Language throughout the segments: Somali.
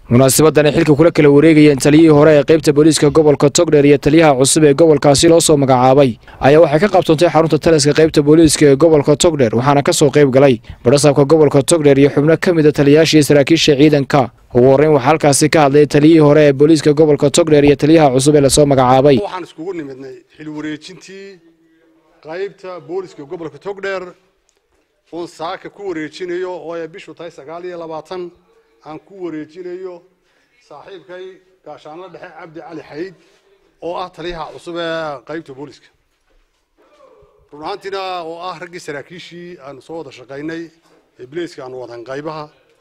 munaasabadani xilka kula kala wareegayeen taliyihii hore ee qaybta booliiska gobolka togdheer iyo taliyaha cusub ee gobolkaasi loo soo magacaabay ayaa waxay ka qabtoontay xarunta taliska qaybta booliiska ee gobolka togdheer waxaana ka soo qayb galay badhasaabka gobolka togdheer iyo xubno ka mida taliyayaashii saraakiisha ciidanka ugu horreyn waxaa halkaasi ka hadlay taliyihii hore ee booliiska gobolka togdheer iyo taliyaha cusub ee lasoo magacaabay waxaan iskugu nimidnay xil wareejintii qaybta booliska gobolka togdheer oon saaka ku wareejinayo oo ay bishu tahay sagaal iyo labaatan aan ku wareejinayo saaxiibkay gaashaanla dhexe cabdi cali xayd oo ah taliyaha cusub ee qaybta booliska run ahaantiina oo ah raggii saraakiishii aanu soo wada shaqaynay ee bilayska aanu wadan qaybaha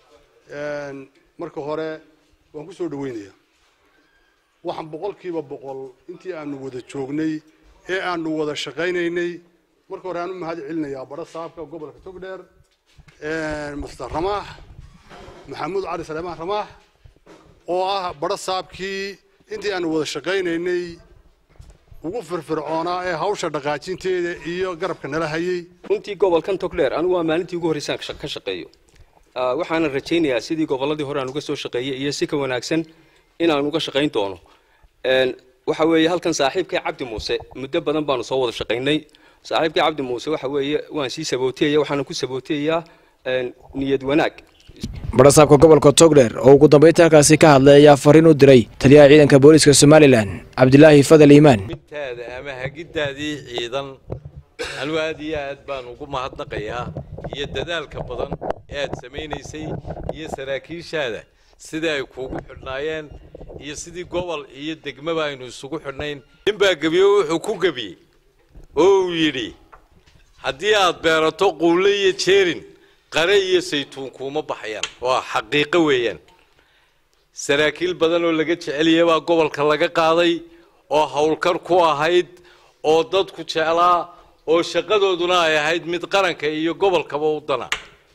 marka hore waan ku soo dhaweynaya waxaan boqolkiiba boqol intii aanu wada joognay ee aanu wada shaqaynaynay marka hore aan u mahad celinayaa badho saabka gobolka togdheer master ramaax maxamuud cali saleemaan ramaax oo ah badho saabkii intii aanu wada shaqaynaynay ugu firfircoonaa ee hawsha dhaqaajinteeda iyo garabka nala hayay runtii gobolkan togdheer anigu waa maalintii ugu horreysaan ka shaqeeyo waxaana rajaynayaa sidii gobolladii hore aan uga soo shaqeeyey iyo si ka wanaagsan inaan uga shaqayn doono waxa weeye halkan saaxiibkay cabdi muuse muddo badan baanu soo wada shaqaynay saaxiibkay cabdi muuse waxa weeye waan sii sabootiyaya waxaana ku sabootiyayaa niyad wanaag badhasaabka gobolka togdheer oo ugu dambeynta halkaasi ka hadlay ayaa fariin u diray taliyaha ciidanka booliiska somalilan cabdilaahi fadal iimaan midtaada ama hagiddaadii ciidan anugu aad iyo aad baan ugu mahadnaqayaa iyo dadaalka badan ee aad samaynaysay iyo saraakiishaada sidai ay kuugu xidhnaayeen iyo sidii gobol iyo degmaba aynu isugu xidhnayn ninbaa gebiye wuxuu ku gebiyey oo uu yidhi haddii aad beerato quulle iyo jeerin qare iyo saytuun kuuma baxayaan waa xaqiiqo weeyaan saraakiil badan oo laga jeceliyay baa gobolka laga qaaday oo howlkar ku ahayd oo dadku jeclaa oo shaqadooduna ay ahayd mid qaranka iyo gobolkaba u dana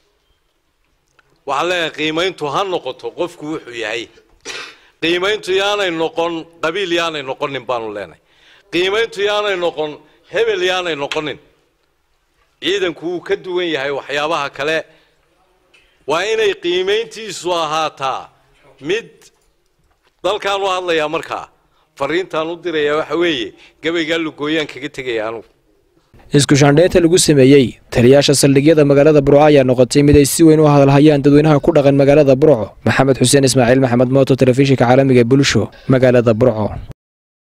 waxaan leenahay qiimayntu ha noqoto qofku wuxuu yahay qiimayntu yaanay noqon qabiil yaanay noqonin baanu leenahay qiimayntu yaanay noqon hebel yaanay noqonin ciidanku wuu ka duwan yahay waxyaabaha kale waa inay qiimayntiisu ahaataa mid dalkaan u hadlayaa markaa fariintaan u dirayaa waxa weeye gabaygaa lugooyaan kaga tegaya anugu isku shaandheynta lagu sameeyey taliyaasha saldhigyada magaalada burco ayaa noqotay mid ay si weyn u hadalhayaan dadweynaha ku dhaqan magaalada burco maxamed xuseen ismaaciil maxamed mooto telefishinka caalamiga bulsho magaalada burco